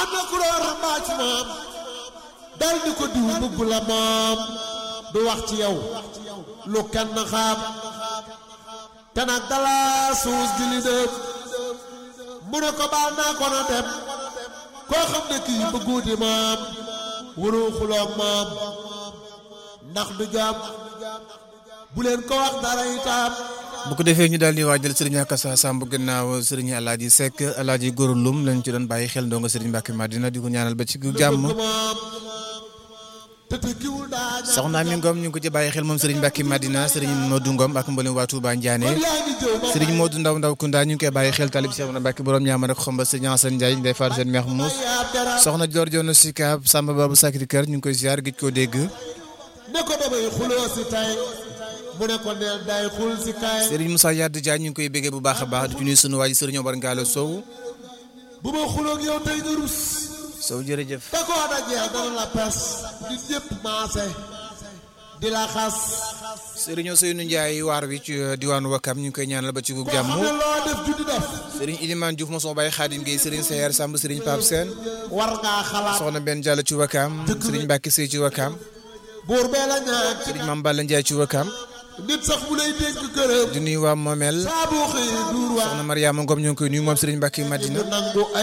am na ku doon rambaaj moom dal di ko diw bëgg la moom du wax ci yow lu kenn xam te nag dala suus gi li dem mu ne ko baal naa ko na dem koo xam ne kii bëgguuti moom waroo xuloog moom ndax du jàmm bu leen ko wax dara itam bu ko defee ñu daal di waajal sëriñ Akassa Samb gannaaw sëriñ Alaaji Seck Alaaji Góor Lum lañ ci doon bàyyi xel ndongo sëriñ Mbàkke Madina di ko ñaanal ba ci jàmm soxna mi Ngom ñu ngi ko ci bàyyi xel moom sëriñ Mbàkke Madina sëriñ Modou Ngom ak mboolem waa Touba Ndiané sëriñ Modou Ndaw Ndaw Kounda ñu ngi koy bàyyi xel talib Cheikh Mbàkke borom ñaama rek xomba sëriñ Assane Ndiaye day faar seen meex muus soxna Dior Jono Sika Samba Babu Sakri Kër ñu ngi koy ziar gëj koo dégg ne ko damay xuloo si tay mu ne ko neel day xul si kay sëriñ Moussa Yadou Diagne ñu ngi koy béggee bu baax a baax di ci nuyu sunu waa ji sëriñ Omar Ngalo Sow bu ma xuloog yow tey nga rus Sow jërëjëf da koo dajeel dana la pes nit ñëpp maase di la xas sëriñ Ousseynou Ndiaye waar wi ci diwaanu Wakam ñu ngi koy ñaanal ba ci gu jàmm xam ne loo def juddi def sëriñ Ilimane Diouf mosoo bàyyi Xaadim Gueye sëriñ Seyer Samb sëriñ Pape Sène war ngaa xalaat soxna benn Diallo ci Wakam sëriñ Mbacke Sey ci Wakam buur bee la ñaan sëriñ Mame Balla Ndiaye ci Wakam nit sax bu lay dénk këram di nuyu waa Momel saa boo xëyee duur waa soxna Mariama Ngom ñu ngi koy nuyu moom sëriñ Mbacke Madina nangu ay